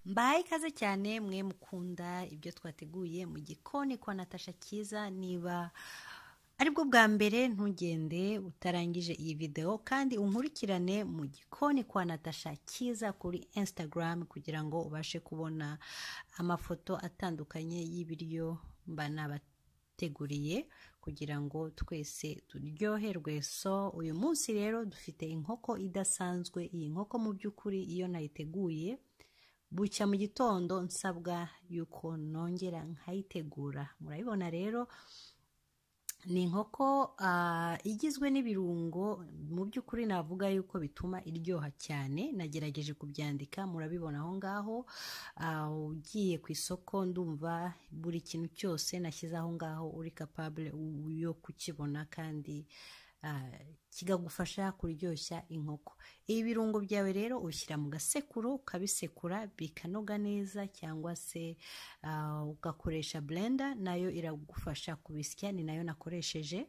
mbaye ikaze cyane mwe mukunda ibyo twateguye mu gikoni kwa natasha cyiza niba aribwo bwa mbere ntugende utarangije iyi videwo kandi unkurikirane mu gikoni kwa natasha cyiza kuri Instagram kugira ngo ubashe kubona amafoto atandukanye y'ibiryo mba nabateguriye kugira ngo twese turyoherwe so uyu munsi rero dufite inkoko idasanzwe iyi nkoko mu by'ukuri iyo nayiteguye bucya mu gitondo nsabwa yuko nongera nkayitegura murabibona rero ni inkoko ah, igizwe n'ibirungo mu by'ukuri navuga yuko bituma iryoha cyane nagerageje kubyandika murabibona aho ngaho Ah, ugiye ku isoko ndumva buri kintu cyose nashyize aho ngaho uri capable u- yo kukibona kandi ah, kikagufasha kuryoshya inkoko ibi birungo byawe rero ushyira mu gasekuru ukabisekura bikanoga neza cyangwa se ah, ugakoresha blender nayo iragufasha kubisya ni nayo nakoresheje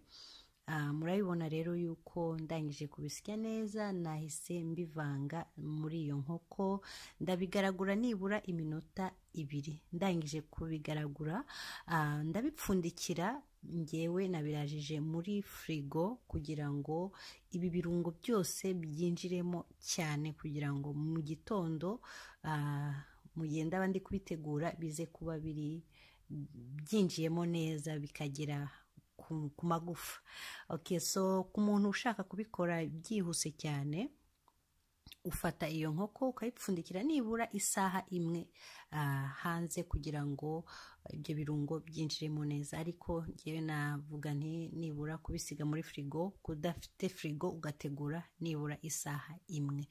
Ah, murabibona rero yuko ndangije kubisya neza nahise mbivanga muri iyo nkoko ndabigaragura nibura iminota ibiri ndangije kubigaragura ah, ndabipfundikira ngewe nabirajije muri firigo kugira ngo ibi birungo byose byinjiremo cyane kugira ngo mu gitondo ah, mu gihe ndaba ndi kubitegura bize kuba biri byinjiyemo neza bikagera ku, ku magufa okay so ku muntu ushaka kubikora byihuse cyane ufata iyo nkoko ukayipfundikira nibura isaha imwe ah, hanze kugira ngo ibyo birungo byinjiremo neza ariko ngewe navuga nti nibura kubisiga muri firigo kudafite firigo ugategura nibura isaha imwe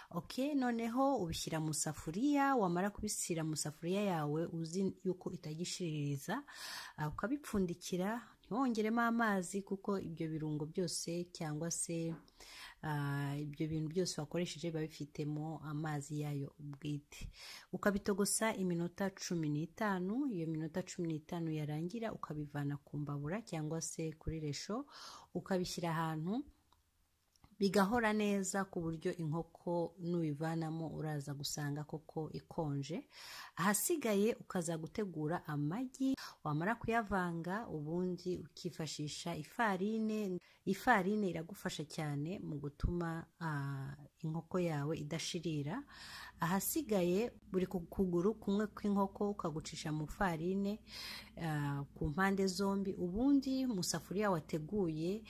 ok noneho ubishyira mu safuriya wamara kubishyira mu safuriya yawe uzi yuko itagishiririza ah, ukabipfundikira ntiwongeremo amazi kuko ibyo birungo byose cyangwa se ah, ibyo bintu byose wakoresheje biba bifitemo amazi yayo bwite ukabitogosa iminota cumi n'itanu iyo minota cumi n'itanu yarangira ukabivana ku mbabura cyangwa se kuri resho ukabishyira ahantu bigahora neza ku buryo inkoko nuyivanamo uraza gusanga koko ikonje ahasigaye ukaza gutegura amagi wamara kuyavanga ubundi ukifashisha ifarine ifarine iragufasha cyane mu gutuma ah, inkoko yawe idashirira ahasigaye buri ku- kuguru kumwe kw'inkoko ukagucisha mu farine ah, ku mpande zombi ubundi mu safuriya wateguye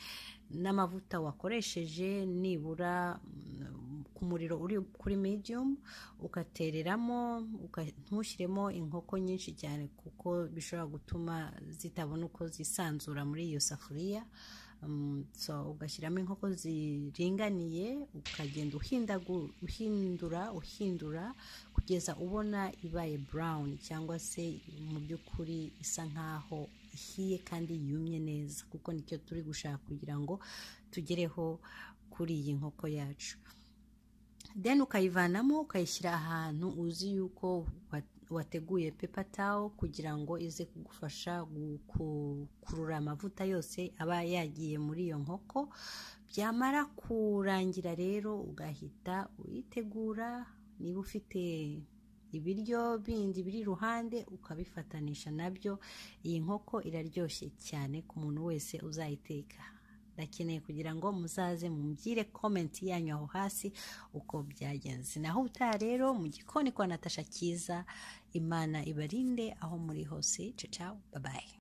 n'amavuta wakoresheje nibura mm, ku muriro uri kuri medium ugatereramo uka- ntushyiremo inkoko nyinshi cyane kuko bishobora gutuma zitabona uko zisanzura muri iyo safuriya Mm, so ugashyiramo inkoko ziringaniye ukagenda uhindagu- uhindura uhindura kugeza ubona ibaye brown cyangwa se mu by'ukuri isa nkaho ihiye kandi yumye neza kuko nicyo turi gushaka kugira ngo tugereho kuri iyi nkoko yacu then ukayivanamo ukayishyira ahantu uzi yuko wa- wateguye pepa tawo kugira ngo ize kugufasha gukurura amavuta yose aba yagiye muri iyo nkoko byamara kurangira rero ugahita uyitegura niba ufite ibiryo bindi biri iruhande ukabifatanisha nabyo iyi nkoko iraryoshye cyane ku muntu wese uzayiteka ndakeneye kugira ngo muzaze mumbwire komenti yanyu aho hasi uko byagenze naho utaha rero mu gikoni kwa natasha cyiza imana ibarinde aho muri hose ciao ciao babaye